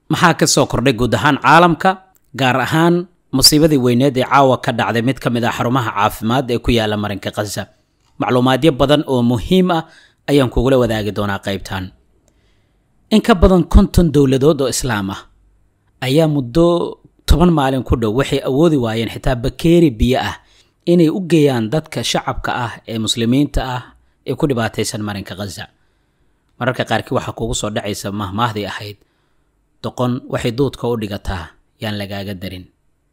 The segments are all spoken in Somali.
maxaa ka soo kordhay guud ahaan caalamka gaar ahaan musiibadii weyneed ee caawa ka dhacday mid ka mid ah xarumaha caafimaad ee ku yaala marinka khaza macluumaadyo badan oo muhiim ah ayaan kugula wadaagi doonaa qaybtan in ka badan konton dowladood oo islaam ah ayaa muddo toban maalin ku dhow waxay awoodi waayeen xitaa bakeeri biyo ah inay u geeyaan dadka shacabka ah ee muslimiinta ah ee ku dhibaataysan marinka khaza mararka qaarkii waxaa kugu soo dhacaysa mahmaahdii ahayd doqon waxay duudka u dhigataa yaan lagaaga darin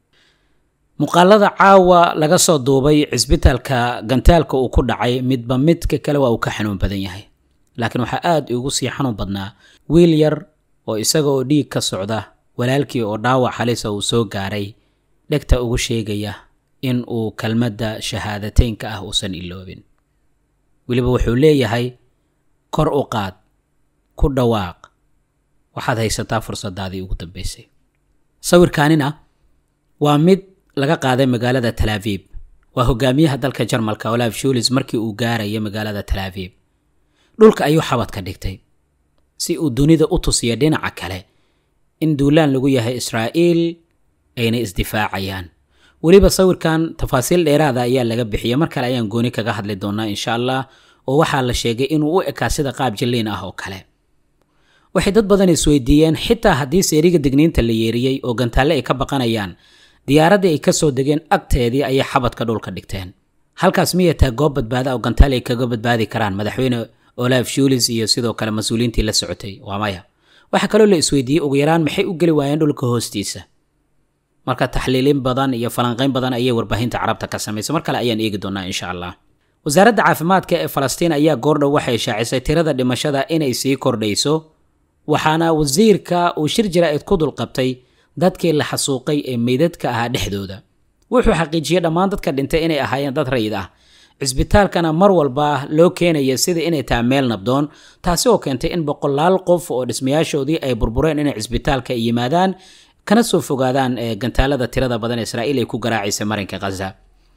muuqaalada caawa laga soo duubay cisbitaalka gantaalka uu ku dhacay midba midka kale waa uu ka xanuun badan yahay laakiin waxaa aada igu sii xanuun badnaa wiil yar oo isaga oo dhiig ka socda walaalkii oo dhaawac halisa uu soo gaaray dhegta ugu sheegaya in uu kelmadda shahaadateynka ah uusan iloobin weliba wuxuu leeyahay kor u qaad ku dhawaaq waxaad haysataa fursadaadii ugu dambeysay sawirkaanina waa mid laga qaaday magaalada talaaviib waa hogaamiyaha dalka jarmalka olaf shulis markii uu gaaraya magaalada talaaviib dhulka ayuu xabad ka dhigtay si uu dunida u tusiya dhinaca kale in duulaan lagu yahay israa'iil ayna isdifaacayaan weliba sawirkan tafaasiil dheeraada ayaa laga bixiyay mar kale ayaan gooni kaga hadli doonaa insha allah oo waxaa la sheegay inuu u ekaa sida qaab jilliin ah oo kale waxay dad badan isweydiiyeen xitaa haddii seeriga digniinta la yeeriyey oo gantaalle ay ka baqanayaan diyaaraddii ay kasoo degeen agteedii ayay xabadka dhulka dhigteen halkaas miyay tahay goob badbaada oo gantaal ay kaga badbaadi karaan madaxweyne olaf shulis iyo sidoo kale mas-uuliyiintii la socotay waa maya waxaa kaloo la isweydiiyey ugu yaraan maxay u geli waayeen dhulka hoostiisa marka taxliilin badan iyo falanqayn badan ayay warbaahinta carabta ka samaysay mar kale ayaan eegi doonaa insha allah wasaaradda caafimaadka ee falastiin ayaa goordhow waxay shaacisay tirada dhimashada inay sii kordhayso waxaana wasiirka uu shir jaraa'id ku dulqabtay dadkii la xasuuqay ee meydadka ahaa dhexdooda wuxuu xaqiijiyey dhammaan dadka dhintay inay ahaayeen dad rayid ah cisbitaalkana mar walba loo keenaya sida inay tahay meel nabdoon taasi oo keentay in boqolaal qof oo dhismayaashoodii ay burbureen inay cisbitaalka ay yimaadaan kana soo fogaadaan gantaalada tirada badan israa'iil ay ku garaacaysa marinka khaza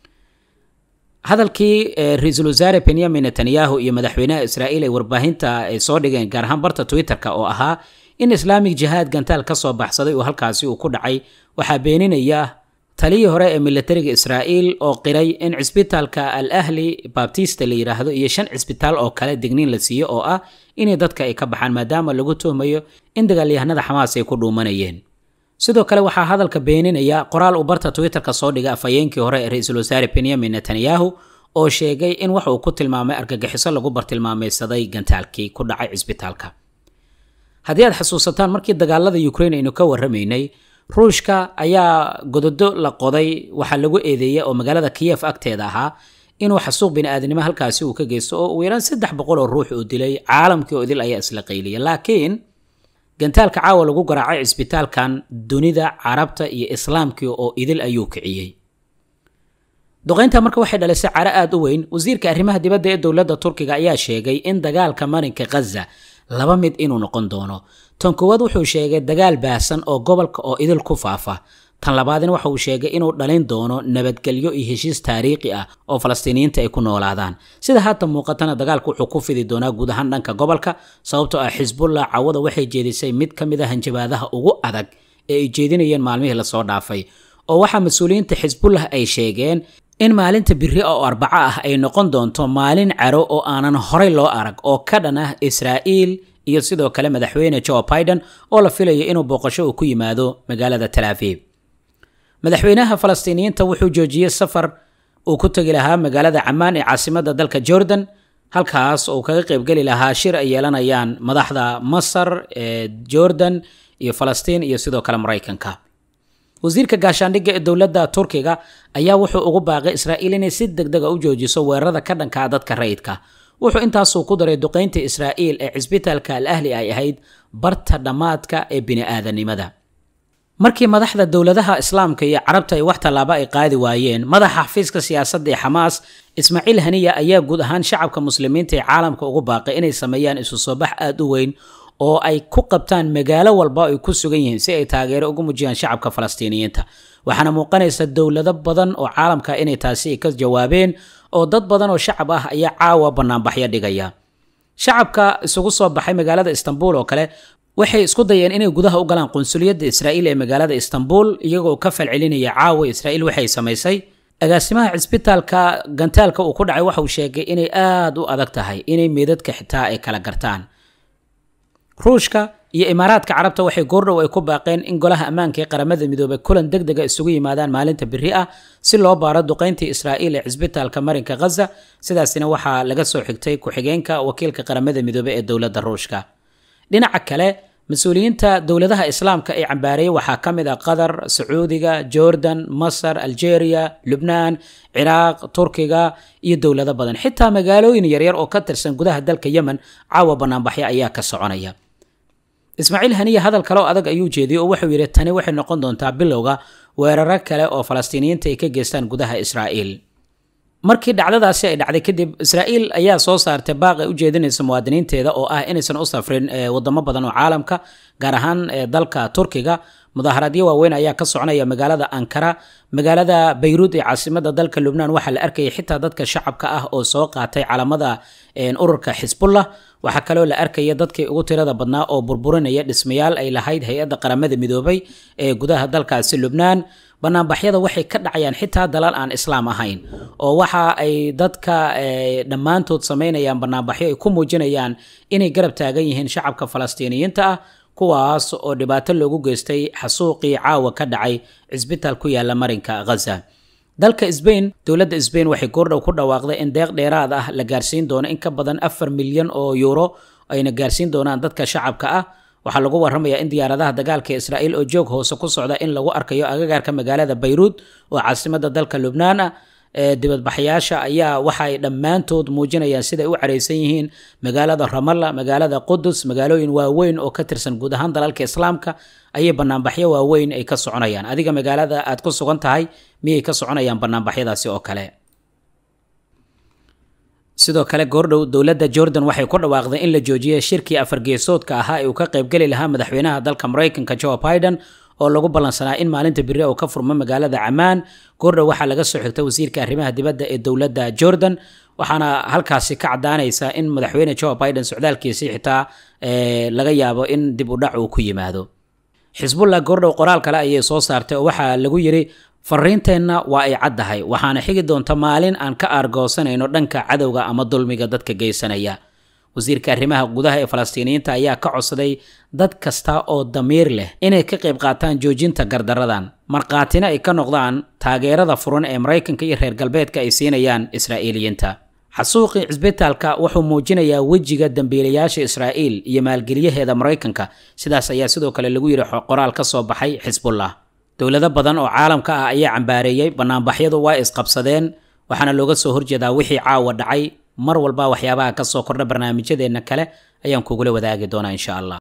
hadalkii ra-iisul wasaare benyamin netanyahu iyo madaxweynaha israa'iil ay warbaahinta ay soo dhigeen gaar ahaan barta twitter-ka oo ahaa in islaamic jihaad gantaal ka soo baxsaday oo halkaasi uu ku dhacay waxaa beeninaya taliyii hore ee militariga israa'iil oo qiray in cisbitaalka al ahli babtista la yidhaahdo iyo shan cisbitaal oo kale digniin la siiyo oo ah inay dadka ay ka baxaan maadaama lagu tuhmayo in dagaalyahanada xamaas ay ku dhuumanayeen sidoo kale waxaa hadalka beeninaya qoraal uu barta twitter-ka soo dhigay afhayeenkii hore ee ra-iisul wasaare benyamin netanyahu oo sheegay in wax uu ku tilmaamay argagixiso lagu bartilmaamaysaday gantaalkii ku dhacay cisbitaalka haddii aad xasuusataan markii dagaalada ukraine aynu ka warramaynay ruushka ayaa gododo la qoday waxaa lagu eedeeyay oo magaalada kiyef agteeda ahaa inuu xasuuq bini-aadnimo halkaasi uu ka geysto oo ugu yaraan saddex boqol oo ruux uu dilay caalamkii oo idil ayaa isla qayliya laakiin gantaalka caawa lagu garaacay cisbitaalkan dunida carabta iyo islaamkii oo idil ayuu kiciyey duqaynta marka waxay dhalisay caro aada u weyn wasiirka arrimaha dibadda ee dowladda turkiga ayaa sheegay in dagaalka marinka khaza laba mid inuu noqon doono tan koowaad wuxuu sheegay dagaal baahsan oo gobolka oo idil ku faafa tan labaadina waxa uu sheegay inuu dhalin doono nabadgelyo iyo heshiis taariikhi ah oo falastiiniyiinta ay ku noolaadaan sida haatan muuqatana dagaalku wuxuu ku fidi doonaa guud ahaan dhanka gobolka sababtoo ah xisbullah cawada waxay jeedisay mid ka mid a hanjabaadaha ugu adag ee ay jeedinayeen maalmihii lasoo dhaafay oo waxaa mas-uuliyiinta xisbullah ay sheegeen in maalinta biri oo arbaco ah ay noqon doonto maalin caro oo aanan horay loo arag oo ka dhan ah israa'iil iyo sidoo kale madaxweyne joe biden oo la filayo inuu booqasho uu ku yimaado magaalada talaaviib madaxweynaha falastiiniyiinta wuxuu joojiyey safar uu ku tegi lahaa magaalada camaan ee caasimadda dalka jordan halkaas oo kaga qaybgeli lahaa shir ay yeelanayaan madaxda masar ee jordan iyo falastiin iyo sidoo kale maraykanka wasiirka gaashaandhigga ee dowladda turkiga ayaa wuxuu ugu baaqay israa'iil inay si deg dega u joojiso weerarada ka dhankaa dadka rayidka wuxuu intaasuu ku daray duqaynta israa'iil ee cisbitaalka al ahli ay ahayd barta dhammaadka ee bini-aadanimada markii madaxda dowladaha islaamka iyo carabta ay wax tallaabo ay qaadi waayeen madaxa xafiiska siyaasadda ee xamaas ismaaciil haniya ayaa guud ahaan shacabka muslimiinta ee caalamka ugu baaqay inay sameeyaan isu soo bax aada u weyn oo ay ku qabtaan magaalo walba ay ku sugan yihiin si ay taageero ugu muujiyaan shacabka falastiiniyiinta waxaana muuqanaysa dowlado badan oo caalamka inay taasi ka jawaabeen oo dad badan oo shacab ah ayaa caawa banaanbaxyo dhigaya shacabka isugu soo baxay magaalada istanbul oo kale waxay isku dayeen inay gudaha u galaan qunsuliyadda israa'iil ee magaalada istanbul iyagoo ka falcelinaya caawa israa'iil waxay samaysay agaasimaha cisbitaalka gantaalka uu ku dhacay waxa uu sheegay inay aada u adag tahay inay meedadka xitaa ay kala gartaan ruushka iyo imaaraadka carabta waxay goordhow ay ku baaqeen in golaha ammaanka ee qaramada midoobay kulan deg dega isugu yimaadaan maalinta biri ah si loo baaro duqayntii israa'iil ee cisbitaalka marinka ghaza sidaasina waxaa laga soo xigtay ku-xigeenka wakiilka qaramada midoobey ee dowladda ruushka dhinaca kale mas-uuliyiinta dowladaha islaamka ee cambaareeyey waxaa ka mid ah qatar sacuudiga jordan masar algeria lubnaan ciraaq turkiga iyo dowlado badan xitaa magaalooyin yaryar oo ka tirsan gudaha dalka yemen caawa banaanbaxyo ayaa ka soconaya ismaaciil haniya hadal kale oo adag ayuu jeediyey oo wuxuu yidhi tani waxay noqon doontaa bilowga weeraro kale oo falastiiniyiinta ay ka geystaan gudaha israa'iil markii dhacdadaasi ay dhacday kadib israa'iil ayaa soo saartay baaq ay u jeedinaysa muwaadiniinteeda oo ah inaysan u safrin wadamo badan oo caalamka gaar ahaan dalka turkiga mudaaharadyo waaweyn ayaa ka soconaya magaalada ankara magaalada bayruud ee caasimada dalka lubnaan waxaa la arkayay xitaa dadka shacabka ah oo soo qaatay calamada ururka xisbullah waxaa kaloo la arkaya dadkii ugu tirada badnaa oo burburinaya dhismayaal ay lahayd hay-adda qaramada midoobay ee gudaha dalkaasi lubnaan banaanbaxyada waxay ka dhacayaan xitaa dalal aan islaam ahayn oo waxa ay dadka dhammaantood samaynayaan banaanbaxyo ay ku muujinayaan inay garab taagan yihiin shacabka falastiiniyiinta ah kuwaas oo dhibaato loogu geystay xasuuqii caawa ka dhacay cisbitaal ku yaala marinka ghaza dalka sbain dowladda sbain waxay goordhow ku dhawaaqday in deeq dheeraad ah la gaarsiin doono in ka badan afar milyan oo yuuro ayna gaarsiin doonaan dadka shacabka ah waxaa lagu warramayaa in diyaaradaha dagaalka israa'iil oo joog hoose ku socda in lagu arkayo agagaarka magaalada bayruud oo caasimada dalka lubnaan ah dibadbaxyaasha ayaa waxaay dhammaantood muujinayaan siday u caraysan yihiin magaalada ramalla magaalada qudus magaalooyin waaweyn oo ka tirsan guud ahaan dalalka islaamka ayay banaanbaxyo waaweyn ay ka soconayaan adiga magaalada aad ku sugan tahay miyay ka soconayaan banaanbaxyadaasi oo kale sidoo kale goordhow dowladda jordan waxay ku dhawaaqday in la joojiyay shirkii afargeesoodka ahaa ee uu ka qaybgeli lahaa madaxweynaha dalka maraykanka joe biden oo lagu ballansanaa in maalinta biri uu ka furmo magaalada camaan goordhow waxaa laga soo xigtay wasiirka arrimaha dibadda ee dowladda jordan waxaana halkaasi ka cadaanaysa in madaxweyne joe biden socdaalkiisii xitaa laga yaabo in dib u dhac uu ku yimaado xisbullah goordhow qoraal kale ayay soo saartay oo waxaa lagu yidhi fariinteenna waa ay caddahay waxaana xigi doonta maalin aan ka aargoosanayno dhanka cadowga ama dulmiga dadka geysanaya wasiirka arrimaha gudaha ee falastiiniyiinta ayaa ka codsaday dad kasta oo damiir leh inay ka qayb qaataan joojinta gardaradan markhaatina ay ka noqdaan taageerada furan ee maraykanka iyo reer galbeedka ay siinayaan israa'iiliyiinta xasuuqii cisbitaalka wuxuu muujinayaa wejiga dambiilayaasha israa'iil iyo maalgeliyaheeda maraykanka sidaas ayaa sidoo kale lagu yidhi qoraal ka soo baxay xisbullah dowlado badan oo caalamka ah ayaa cambaareeyey banaanbaxyadu waa isqabsadeen waxaana looga soo horjeedaa wixii caawa dhacay mar walba waxyaabaha ka soo kordha barnaamijyadeenna kale ayaan kugula wadaagi doonaa insha allah